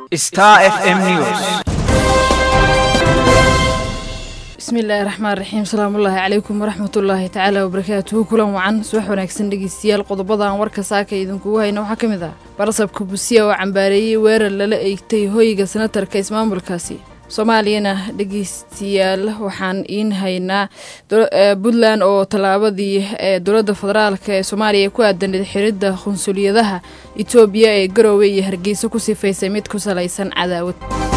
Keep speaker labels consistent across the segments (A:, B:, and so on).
A: Star FM News.
B: bismillaahi raxmaan raxiim salaamullaahi calaykum waraxmatullaahi tacaala wabarakaatuhu kulan wacan subax wanaagsan dhegeystayaal qodobada aan warka saaka idinkugu hayna waxaa ka mid ah barasabka busiya oo cambaareeyey weerar lala eegtay hoyga senatarka ismaamulkaasi soomaaliyana dhegeystayaal waxaan iin haynaa puntland oo tallaabadii ee dowladda federaalka ee soomaaliya ku aadaneed xiridda qunsuliyadaha itoobiya ee garoowe iyo hargeysa ku sifaysay mid ku salaysan cadaawad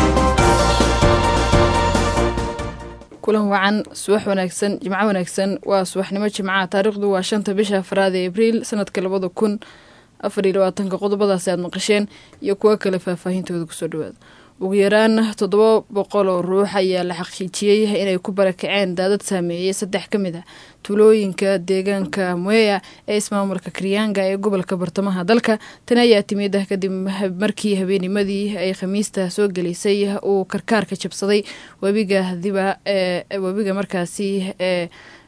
B: kulan wacan subax wanaagsan jimco wanaagsan waa subaxnimo jimcaha taariikhdu waa shanta bisha afraad ee abriil sanadka labada kun afar iyo labaatanka qodobadaasi aad maqasheen iyo kuwo kale faahfaahintooda kusoo dhawaada ugu yaraan toddoba boqol oo ruux ayaa la xaqiijiyey inay ku barakaceen daadad saameeyey saddex ka mid ah tuulooyinka deegaanka mueya ee ismaamulka karyaanga ee gobolka bartamaha dalka tani ayaa timid kadib markii habeenimadii ay khamiista soo gelisay uu karkaarka jabsaday webiga diba webiga markaasi ee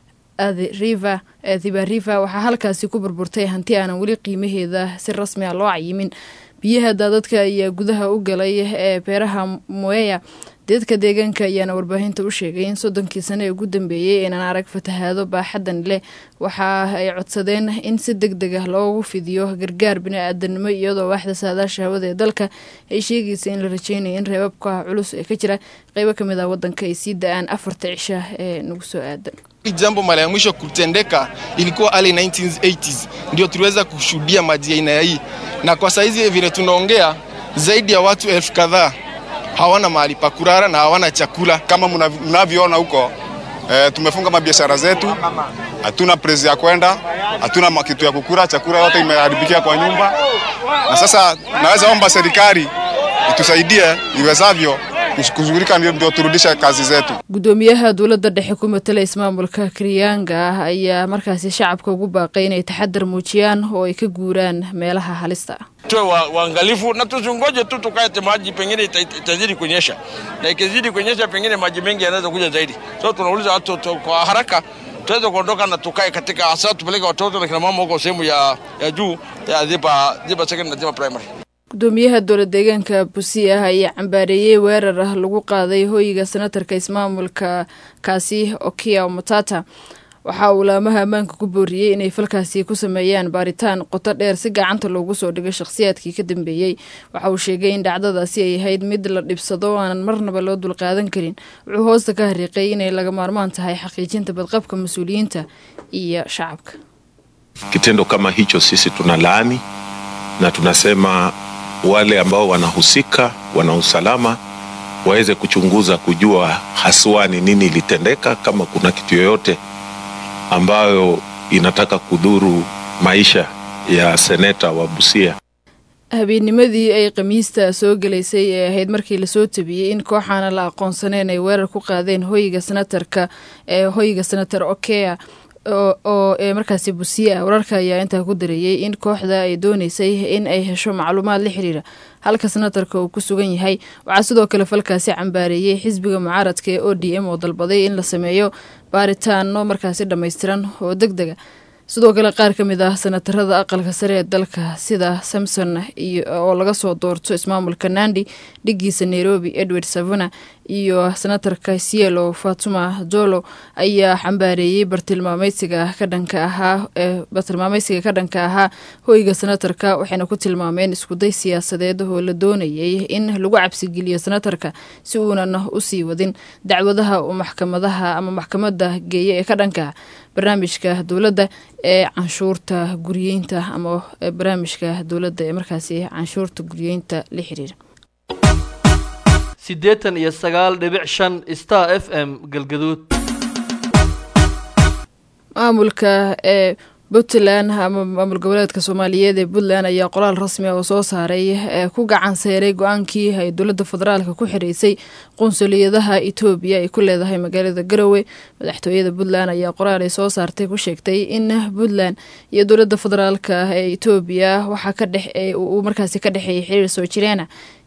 B: riva thiba riva waxaa halkaasi ku burburtay hanti aanan weli qiimaheeda si rasmi a loo cayimin biyaha daadadka ayaa gudaha u galay ee beeraha mueya dadka deegaanka ayaana warbaahinta u sheegay in soddonkii sane ee ugu dambeeyey inaan arag fatahaado baaxadan leh waxa ay codsadeen in si deg deg ah loogu fidiyo gargaar bini-aadanimo iyadoo waaxda saadaasha hawada ee dalka ay sheegaysa in la rajeynaya in reebabka culus ee ka jira qeybo kamid ah wadanka ay sii da-aan afarta cisha ee nagu soo aadan
C: Jambo mara ya mwisho kutendeka ilikuwa early 1980s, ndio tuliweza kushuhudia maji ya aina hii, na kwa saizi vile tunaongea zaidi ya watu elfu kadhaa hawana mahali pa kulala na hawana chakula.
D: Kama mnavyoona huko e, tumefunga mabiashara zetu, hatuna prezi ya kwenda, hatuna kitu ya kukula, chakula yote imeharibikia kwa nyumba, na sasa naweza omba serikali itusaidie iwezavyo kushughulika ndio turudishe kazi zetu.
B: gudoomiyaha dowladda dhexe ku matala ismaamulka karyaanga ayaa markaasi shacabka ugu baaqay inay taxadar muujiyaan oo ay ka guuraan meelaha halista ah
E: tuwe waangalifu wa na tusingoje tu tukae maji pengine itazidi kunyesha, na ikizidi kunyesha pengine maji mengi yanaweza kuja zaidi. So tunauliza watu tu, kwa haraka tuweze kuondoka na tukae katika hasa, tupeleke watoto na kina mama huko sehemu ya, ya juu ya Zipa, Zipa secondary na Zipa primary.
B: gudoomiyaha dowlad deegaanka busiya ayaa cambaareeyey weerar ah lagu qaaday hoyga senatarka ismaamulka kaasi okia matata waxa uu laamaha ammaanka ku booriyey inay falkaasi ku sameeyaan baaritaan qoto dheer si gacanta loogu soo dhigo shakhsiyaadkii ka dambeeyey waxa uu sheegay in dhacdadaasi ay ahayd mid la dhibsado aanan marnaba loo dulqaadan karin wuxuu hoosta ka hariiqay inay laga maarmaan tahay xaqiijinta badqabka mas-uuliyiinta iyo shacabka
F: kitendo kama hicho sisi tuna laani na tunasema wale ambao wanahusika wana usalama waweze kuchunguza kujua haswa ni nini ilitendeka, kama kuna kitu yoyote ambayo inataka kudhuru maisha ya seneta wa Busia.
B: habeenimadii ay khamiista soo gelaysay ee ahayd markii lasoo tabiyey in kooxaana la aqoonsaneen ay weerar ku qaadeen hoyga senatarka ee hoyga senator okea oo ee markaasi busiya ah wararka ayaa intaa ku dareeyey in kooxda ay dooneysay in ay hesho macluumaad la xiriira halka senatarka uu ku sugan yahay waxaa sidoo kale falkaasi cambaareeyey xisbiga mucaaradka ee o d m oo dalbaday in la sameeyo baaritaano markaasi dhammaystiran oo deg dega sidoo kale qaar ka mid ah senatarada aqalka sare ee dalka sida samson oo laga soo doorto ismaamulka nandi dhigiisa nairobi edward savana iyo senatarka cielo fatuma jolo ayaa xambaareeyey bartilmaameysiga ka dhanka ahaa bartilmaameysiga ka dhanka ahaa hoyga senatarka waxayna ku tilmaameen iskuday siyaasadeed oo la doonayay in lagu cabsigeliyo senatarka si uunan usii wadin dacwadaha uu maxkamadaha ama maxkamada geeya ee ka dhanka barnaamijka dowladda ee canshuurta guriyeynta ama barnaamijka dowladda ee markaasi canshuurta guriyeynta la xiriira
G: siddeetan iyo sagaal dhibic shan star f m galgaduud
B: maamulka ee puntland ama maamul goboleedka soomaaliyeed ee puntland ayaa qoraal rasmi ah oo soo saaray ee ku gacan seeray go-aankii ay dowladda federaalka ku xiraysay qunsuliyadaha etoobiya ay ku leedahay magaalada garowe madaxtooyada puntland ayaa qoraal ay soo saartay ku sheegtay in puntland iyo dowladda federaalka ee etoobiya waxaa ka dhex uu markaasi ka dhexeeyay xiriir soo jireena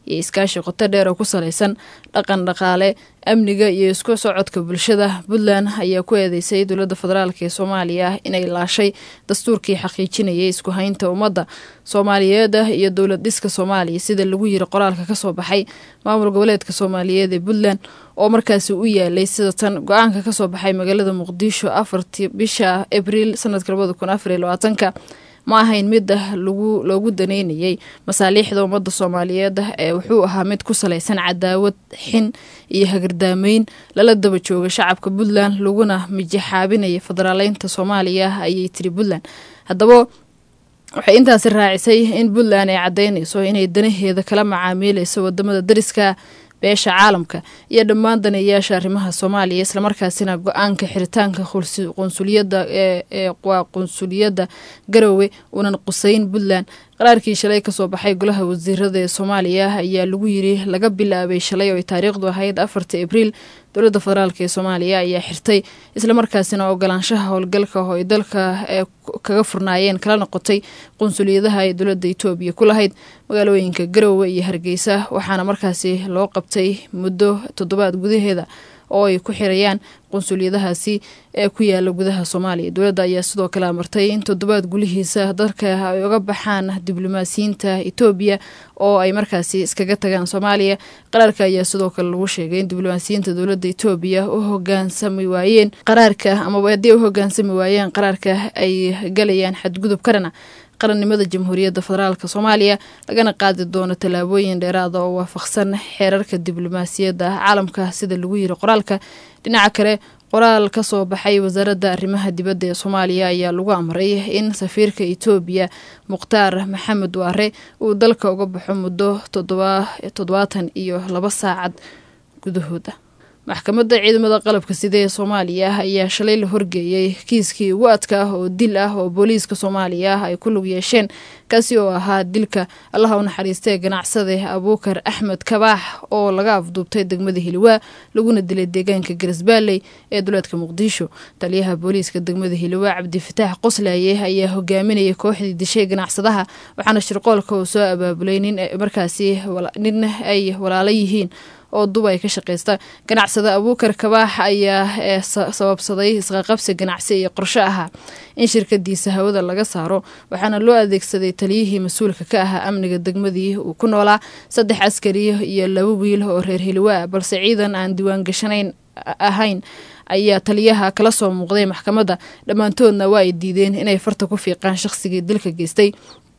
B: iyo iskaashi qoto dheer oo ku salaysan dhaqan dhaqaale amniga iyo isku socodka bulshada puntland ayaa ku eedeysay dowladda federaalk ee soomaaliya inay laashay dastuurkii xaqiijinayay isku haynta ummadda soomaaliyeed iyo dowlad dhiska soomaaliya sida lagu yiri qoraalka kasoo baxay maamul goboleedka soomaaliyeed ee puntland oo markaasi u yaalay sida tan go-aanka kasoo baxay magaalada muqdisho afartii bisha abriil sanadka labada kun afar iyo labaatanka ma ahayn mid lagu loogu daneynayay masaaliixda ummadda soomaaliyeed ee wuxuu ahaa mid ku salaysan cadaawad xin iyo hagardaameyn lala daba jooga shacabka puntland laguna mijaxaabinaya federaaleynta soomaaliya ayay tiri puntland haddaba waxay intaasi raacisay in puntland ay caddeynayso inay danaheeda kala macaamiileyso wadamada dariska beesha caalamka iyo dhammaan daneeyaasha arrimaha soomaaliya islamarkaasina go-aanka xiritaanka qunsuliyadda ee waa qunsuliyadda garowe uunan quseyn puntland qaraarkii shalay kasoo baxay golaha wasiirada ee soomaaliya ayaa lagu yiri laga bilaabay shalay oo ay taariikhdu ahayd afarta abriil dowladda federaalk ee soomaaliya ayaa xirtay islamarkaasina ogolaanshaha howlgalka oo ay dalka kaga furnaayeen kala noqotay qunsuliyadaha ay dowladda etoobiya ku lahayd magaalooyinka garowe iyo hargeysa waxaana markaasi loo qabtay muddo toddobaad gudaheeda oo ay ku xirayaan qunsuliyadahaasi ee ku yaala gudaha soomaaliya dowladda ayaa sidoo kale amartay in toddobaad gulihiisa dalka ay uga baxaan diblomaasiyiinta etoobiya oo ay markaasi iskaga tagaan soomaaliya qaraarka ayaa sidoo kale lagu sheegay in diblomaasiyiinta dowladda etoobiya u hogaansami waayeen qaraarka amaba haddii u hogaansami waayeen qaraarka ay galayaan xadgudub karana qarannimada jamhuuriyadda federaalk soomaaliya lagana qaadi doono tallaabooyin dheeraada oo waafaqsan xeerarka diblomaasiyadda caalamka sida lagu yiri qoraalka dhinaca kale qoraal ka soo baxay wasaaradda arrimaha dibadda ee soomaaliya ayaa lagu amray in safiirka etoobiya mukhtaar maxamed waare uu dalka uga baxo muddo toddobaatan iyo laba saacad gudahooda maxkamadda ciidamada qalabka sida ee soomaaliya ayaa shalay la horgeeyey kiiskii ugu adka ah oo dil ah oo booliiska soomaaliya ay ku lug yeesheen kaasi oo ahaa dilka allaha u naxariistee ganacsade abuukar axmed kabaax oo laga afduubtay degmada hiliwaa laguna dilay deegaanka garisbaaley ee duleedka muqdisho taliyaha booliiska degmada hiliwaa cabdifataax qoslaaye ayaa hogaaminayay kooxdii dishay ganacsadaha waxaana shirqoolka uu soo abaabulay nin markaasi nin ay walaalo yihiin oo dubay ka shaqaysta ganacsada abuukar kabaax ayaa sababsaday isqaqabsi ganacsi iyo qorsho ahaa in shirkadiisa hawada laga saaro waxaana loo adeegsaday taliyihii mas-uulka ka ahaa amniga degmadii uu ku noolaa saddex askari iyo laba wiil oo reer hiliwaa balse ciidan aan diiwaan gashanayn ahayn ayaa taliyaha kala soo muuqday maxkamadda dhammaantoodna waa ay diideen inay farta ku fiiqaan shaqsigii dilka geystay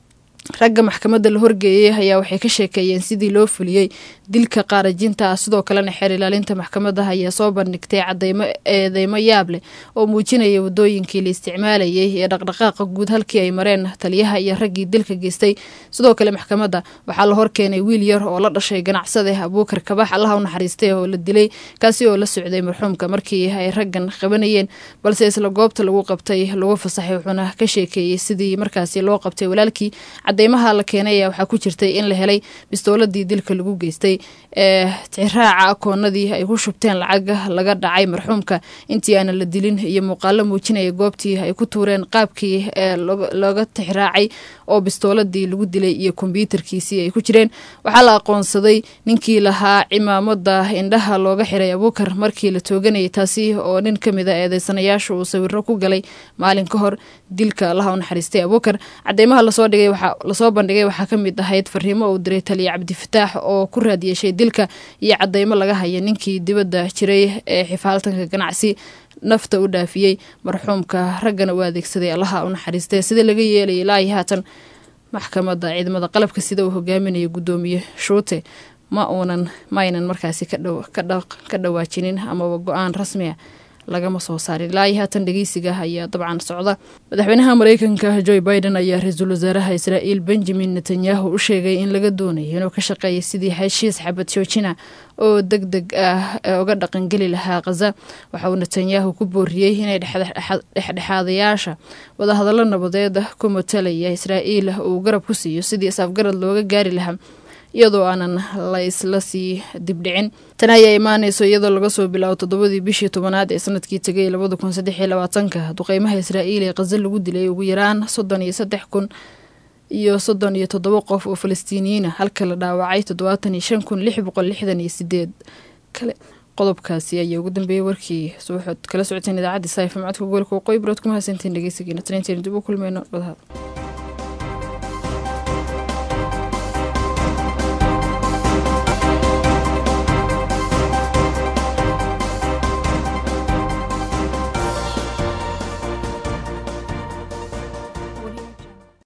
B: ragga maxkamadda la horgeeyey ayaa waxay ka sheekeeyeen sidii loo fuliyey dilka qaarajinta ah sidoo kalena xeer ilaalinta maxkamadda ayaa soo bandhigtay cadeymo eedeymo yaab leh oo muujinaya wadooyinkii la isticmaalayay ee dhaqdhaqaaqa guud halkii ay mareen taliyaha iyo raggii dilka geystay sidoo kale maxkamadda waxaa la horkeenay wiil yar oo la dhashay ganacsade abuukar kabax allaha u naxariistay oo la dilay kaasi oo la socday marxuumka markii ay raggan qabanayeen balse isla goobta lagu qabtay lagu fasaxay wuxuuna ka sheekeeyey sidii markaasi loo qabtay walaalkii cadeymaha la keenay ayaa waxaa ku jirtay in la helay bistooladii dilka lagu geystay ee tixraaca akoonadii ay ku shubteen lacag laga dhacay marxuumka intii aanan la dilin iyo muuqaalo muujinaya goobtii ay ku tuureen qaabkii ee looga tixraacay oo bistooladii lagu dilay iyo kombyuutarkiisii ay ku jireen waxaa la aqoonsaday ninkii lahaa cimaamada indhaha looga xiray abuukar markii la tooganayay taasi oo nin ka mid a eedeysanayaasha uu sawiro ku galay maalin ka hor dilka allaha u naxariistay abuukar cadeymaha lasoo dhigay lasoo bandhigay waxaa ka mid ahayd fariimo uu diray taliya cabdifataax oo ku raad yeeshay dilka iyo cadeymo laga haya ninkii dibadda jiray ee xifaaltanka ganacsi nafta u dhaafiyey marxuumka raggana u adeegsaday allaha u naxariistay sida laga yeelayay ilaahi haatan maxkamadda ciidamada qalabka sida uu hogaaminaya guddoomiye shuute ma uunan maaynan markaasi ka dhawaajinin amaba go-aan rasmi a lagama soo saarin ilaa iyo haatan dhegeysiga ayaa dabcan socda madaxweynaha mareykanka joe biden ayaa ra-iisul wasaaraha israa'iil benjamin netanyahu u sheegay in laga doonayo inuu ka shaqeeya sidii heshiis xabad joojina oo deg deg ah uga dhaqangeli lahaa khaza waxa uu netanyahu ku booriyey inay dhexdhexaadayaasha wadahadallo nabadeed ku matalaya israa'iil uu garab ku siiyo sidii is-afgarad looga gaari lahaa iyadoo aanan la isla sii dibdhicin tan ayaa imaanayso iyadoo laga soo bilaabo toddobadii bishii tobanaad ee sanadkii tegay labada kun saddex iyo labaatanka duqeymaha israa'iil ee khaza lagu dilay ugu yaraan soddon iyo saddex kun iyo soddon iyo toddoba qof oo falastiiniyiina halka la dhaawacay toddobaatan iyo shan kun lix boqol lixdan iyo sideed kale qodobkaasi ayaa ugu dambeeyey warkii subaxood kala socoteen idaacadda saifam codka gobolka waqooyi barood ku mahadsantiin dhegeysigeena taniinteenu dib u kulmeyno dhadahaad